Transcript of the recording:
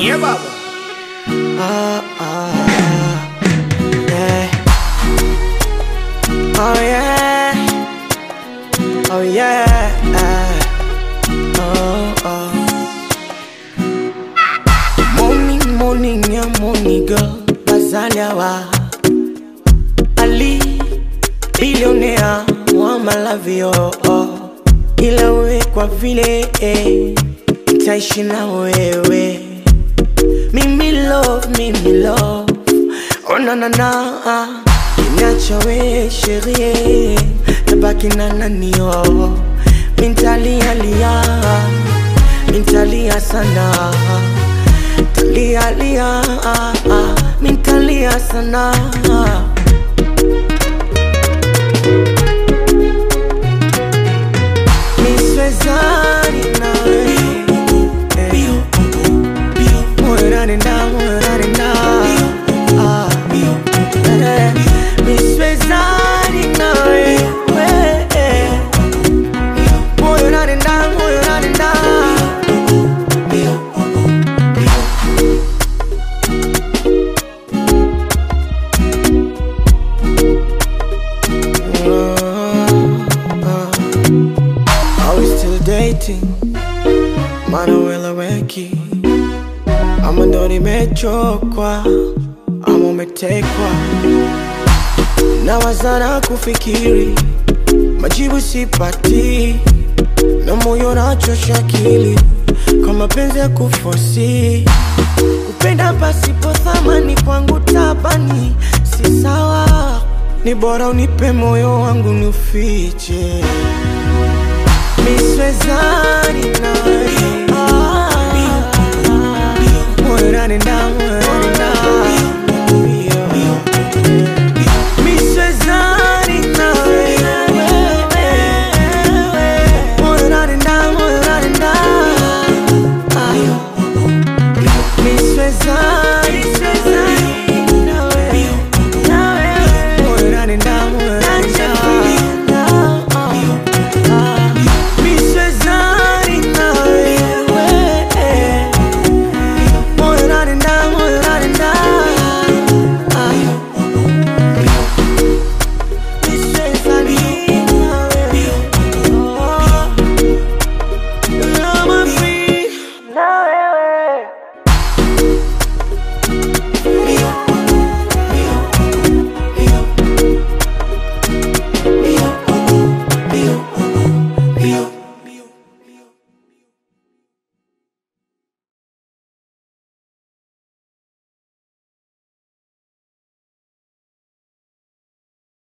Yeah, baba. Ah, ah, yeah. Oh yeah. Oh yeah. Oh, oh. Morning, morning, yeah, morning girl. Bazaliawa. Ali, billionaire, wa malavio. Oh. Ila we kwa vile eh, nitaishi na wewe mimi love, mimi love Oh na na na Niacha we sherie Tabaki na nani oh Mintalia lia Mintalia sana Talia lia Mintalia sana Niswezani nawe eh. Moyo unanenda, moyo unanenda. Ah, eh, niswezani nawe, eh. Moyo unanenda, moyo unanenda. Are we still dating? Manuela weki ama ndo nimechokwa ama umetekwa na wazana kufikiri majibu sipati na moyo nachosha akili kwa mapenzi ya kufosi kupenda pasipo thamani kwangu tabani si sawa ni bora unipe moyo wangu niufiche miswezani nawe Ah, moyo unanenda